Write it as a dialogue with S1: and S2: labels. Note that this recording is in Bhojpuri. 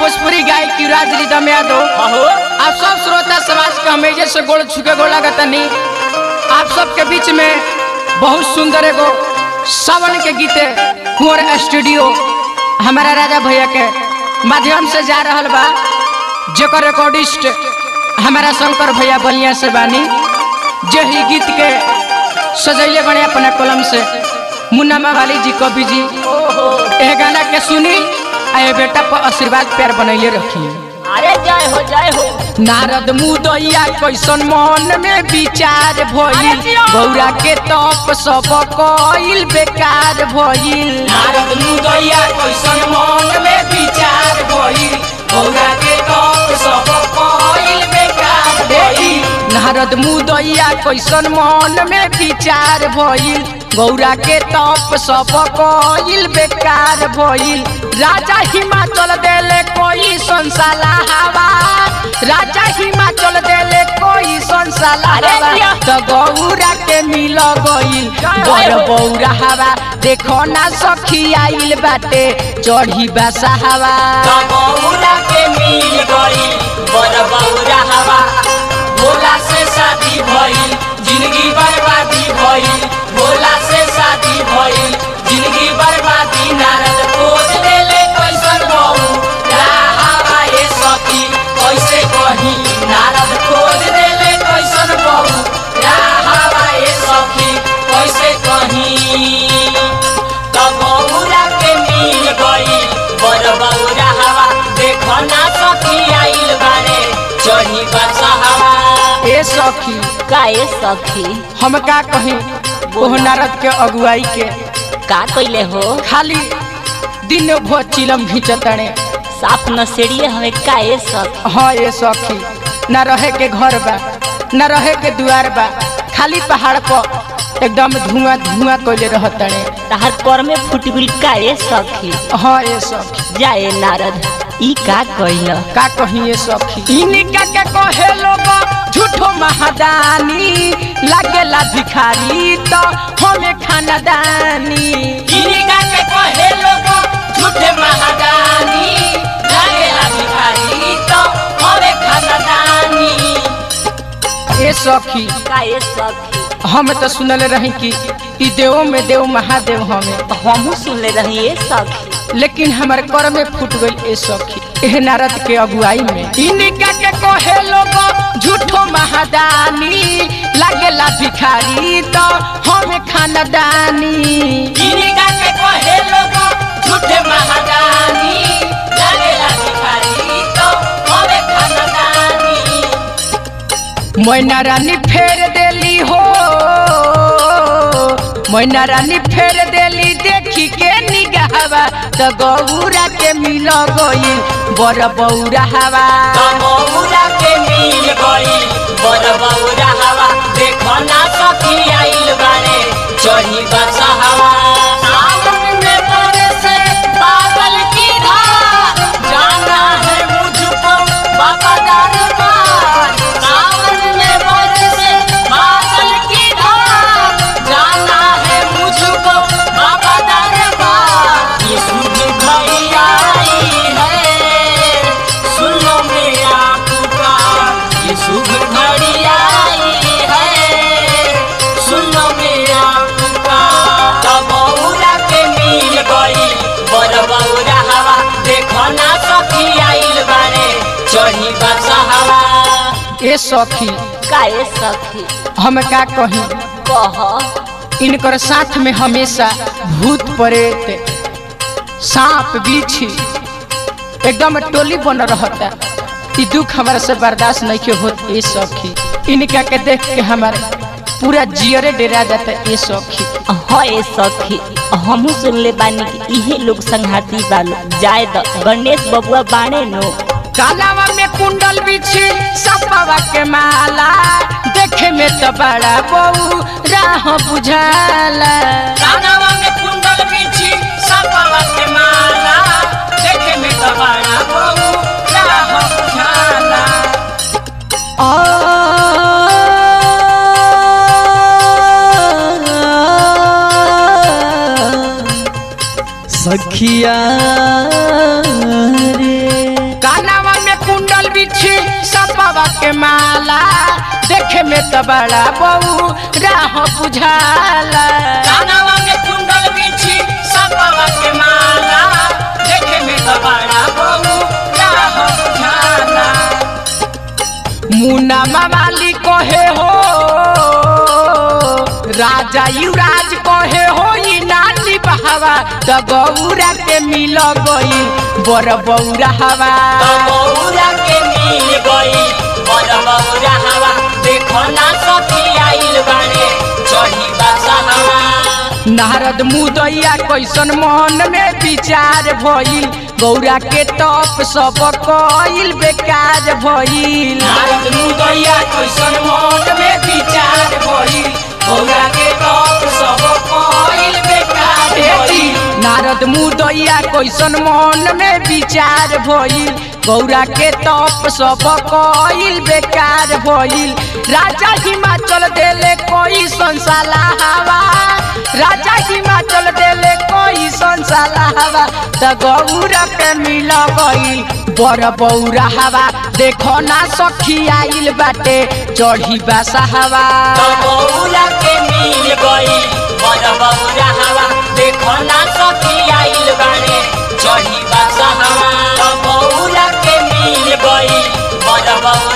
S1: भोजपुरी गायक युवराज रिदम यादव
S2: अहो
S1: आप सब श्रोता समाज के हमेजे से गोड़ छुके गोड़ लगतनी आप सबके बीच में बहुत सुंदर एगो सावन के गीते कुंवर स्टूडियो हमारा राजा भैया के माध्यम से जा रहल बा जेकर रिकॉर्डिस्ट हमारा शंकर भैया बलिया से बानी जे ही गीत के सजैले बने अपना कलम से मुन्ना वाली जी कवि जी एह गाना के सुनी आ ये बेटा पर आशीर्वाद प्यार बनैले रखी
S2: अरे जय हो जय हो
S1: नारद मुदैया कैसन मन में विचार भइल
S2: अरे जिया।
S1: गौरा के तप सब कइल बेकार भइल नारद मुदैया कैसन मन में विचार भइल गौरा के तप सब कइल बेकार भइल नारद मुदैया कैसन मन में विचार भइल गौरा के तप सब कइल बेकार भइल राजा हिमाचल देले कोई संसाला हवा राजा हिमाचल देले कोई संसाला
S2: अरे
S1: हवा
S2: जिया।
S1: तो गौरा के मिल गइल बड़ बौरा हवा देखो ना सखी आइल बाटे चढ़ी बसा हवा
S2: बबौरा के मिल गई बड़ बौरा हवा भोला से शादी भइल जिंदगी बर्बादी भइल भोला से शादी भइल जिंदगी बर्बादी नारद खोज देले कैसन बहू हवा ये सखी कैसे कही नारद खोज देले कैसन बहू हवा ये सखी कैसे कही तब बौरा के मिल गई बड़ बौरा हवा देखो ना सखी आइल बारे चढ़ी बसा हवा
S1: ए सखी
S2: का ए सखी
S1: हम का कहीं ओह नारद के अगुवाई के
S2: का कइले हो
S1: खाली दिन भर चिलम घिंचतड़े
S2: साफ नसेड़िए हमें का ए सखी
S1: हाँ ये सखी न रहे के घर बा न रहे के दुआर बा खाली पहाड़ पर एकदम धुआं धुआं कोले रहतड़े
S2: तहर कर में फुटबिल का ए सखी
S1: हाँ ये सखी
S2: जाए नारद ई का कइल
S1: का कहीं ये सखी इनका के कहे लोग झूठो महादानी लागेला भिखारी तो हमें खानदानी
S2: इनका के कहे लोग झूठे महादानी लागेला भिखारी तो हमें खानदानी
S1: ए सखी
S2: का ए सखी
S1: हम तो सुनल रही कि ई देवो में देव महादेव हमें
S2: हमहू सुनले रही ए सखी
S1: लेकिन हमार कर में फूट गई ए सखी एह नारद के अगुवाई में इनका के कहे लोग झूठो महादानी लागेला भिखारी तो हमें खानदानी
S2: इनका के कहे लोग झूठे महादानी लागेला भिखारी तो हमें खानदानी
S1: मैना रानी फेर देली हो मैना रानी फेर देली देखी के निगाहवा तो गौरा के मिल गई बड़ बौरा हवा
S2: बबौरा के मिल गई बड़ बौरा हवा देखो ना सखी आइल बारे चढ़ी बसा हवा सावन में बरसे बादल की धार जाना है मुझको बाबा दरबार सावन में बरसे बादल की धार जाना है मुझको बाबा दरबार ये शुभ घड़ी आई है सुन लो मेरा पुकार ये शुभ घड़ी आई है सुन लो मेरा पुकार तब बौरा के मिल गई बड़ बौरा हवा देखो ना सखी आइल बारे चढ़ी बसा हवा
S1: ए सखी
S2: का ए सखी
S1: हम का कहीं
S2: कह
S1: इनकर साथ में हमेशा भूत प्रेत सांप बिच्छी एकदम टोली बन रहता ई दुख हमारा से बर्दाश्त नहीं के होत ए सखी इनका के देख के हमारे पूरा जियरे डेरा जाता ए सखी
S2: हाँ ए सखी हमहू सुनले बानी कि इहे लोग संघाती बालो जाए द गणेश बबुआ बाणे नो
S1: कालावा में कुंडल बिछी सपावा के माला देखे में तो बड़ा बहू राह बुझाला
S2: कानवा में कुंडल बिछी सपावा के माला देखे में तो बड़ा बहू राह बुझाला
S3: सखिया रे
S1: देखे में तो बड़ा बहू राह बुझाला
S2: कानवा में कुंडल बिछी सपवा के माला देखे में तो बड़ा बहू राह बुझाला
S1: मुन्ना मामाली कहे हो राजा युवराज कहे हो ई नानी बहावा त गौरा के मिल गई बर बौरा हवा
S2: तो बौरा के मिल गई बड़ बौरा हवा देखो ना सखी आइल बाड़े चढ़ी बसा हवा
S1: नारद मुदैया कैसन मन में विचार भइल गौरा के तप सब कइल बेकार भइल
S2: नारद मुदैया कैसन मन में विचार भइल गौरा के तप सब कइल बेकार
S1: बेटी
S2: भइल
S1: नारद मुदैया कैसन मन में विचार भइल गौरा के तप सब कइल बेकार भइल राजा हिमाचल देले कोई संसाला हवा राजा हिमाचल देले कोई संसाला हवा त गौरा के मिल गइल बड़ बौरा हवा देखो ना सखी आइल बाटे चढ़ी बासा हवा
S2: तो बौरा के मिल गई बड़ बौरा हवा देखो ना सखी आइल बाड़े चढ़ी बसा हवा तो बौरा के मिल गई बड़ बौरा